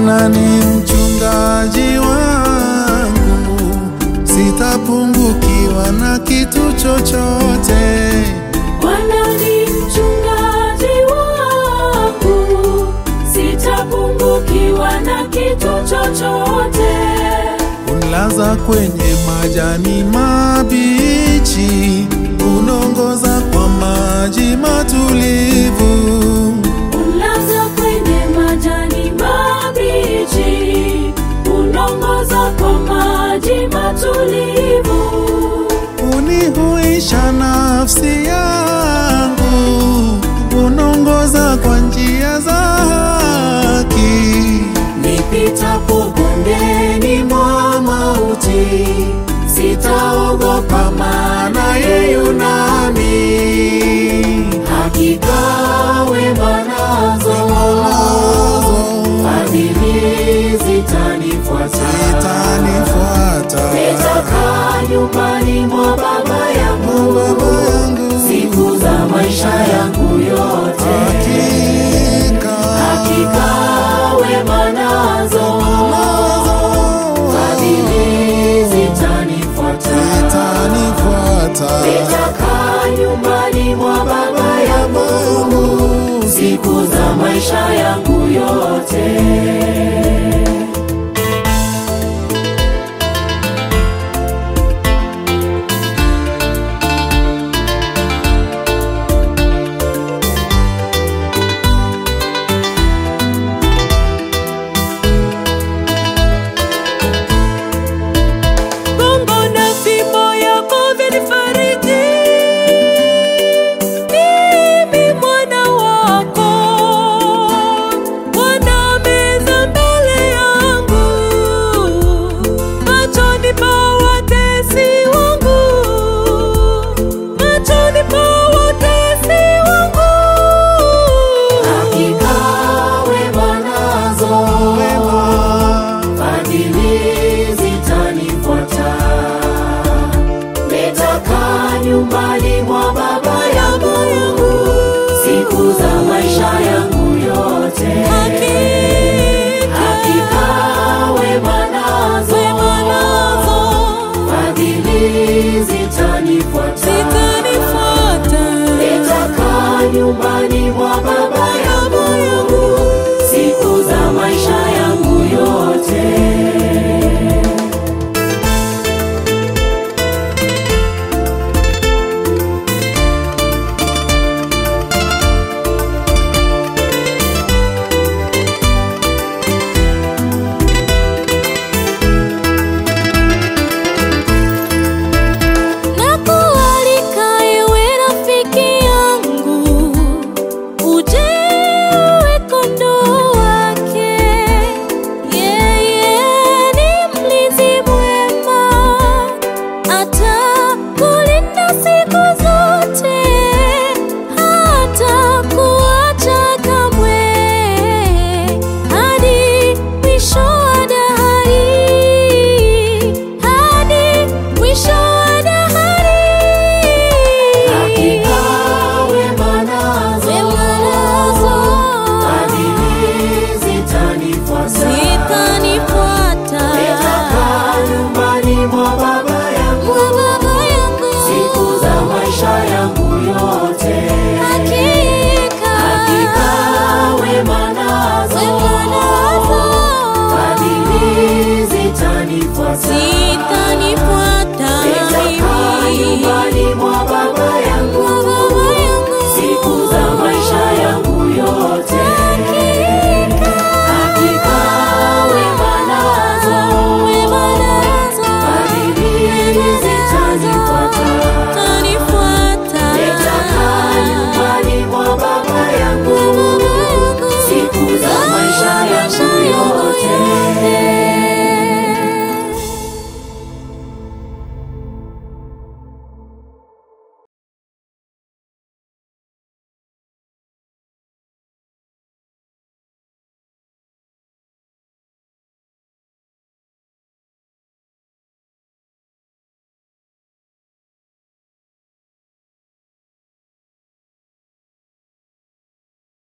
Bwana ni mchungaji wangu, sitapungukiwa na kitu chochote. Bwana ni mchungaji wangu, sitapungukiwa na kitu chochote. Unilaza kwenye majani mabichi, unongoza kwa maji matulivu. Unlaza kwenye majani mabichi, unongoza kwa maji matulivu. Unihuisha nafsi yangu, unongoza kwa njia za haki. Nipitapo bondeni mwa mauti, sitaogopa maana yeye yu nami. Hakika wema nazo fadhili zitanifuata. Itanifuata Nitakaa nyumbani mwa baba yangu Baba yangu, siku za maisha yangu yote. hakika Hakika wema nazo fadhili zitanifuata. itanifuata Nitakaa nyumbani mwa baba yangu siku za maisha yangu yote.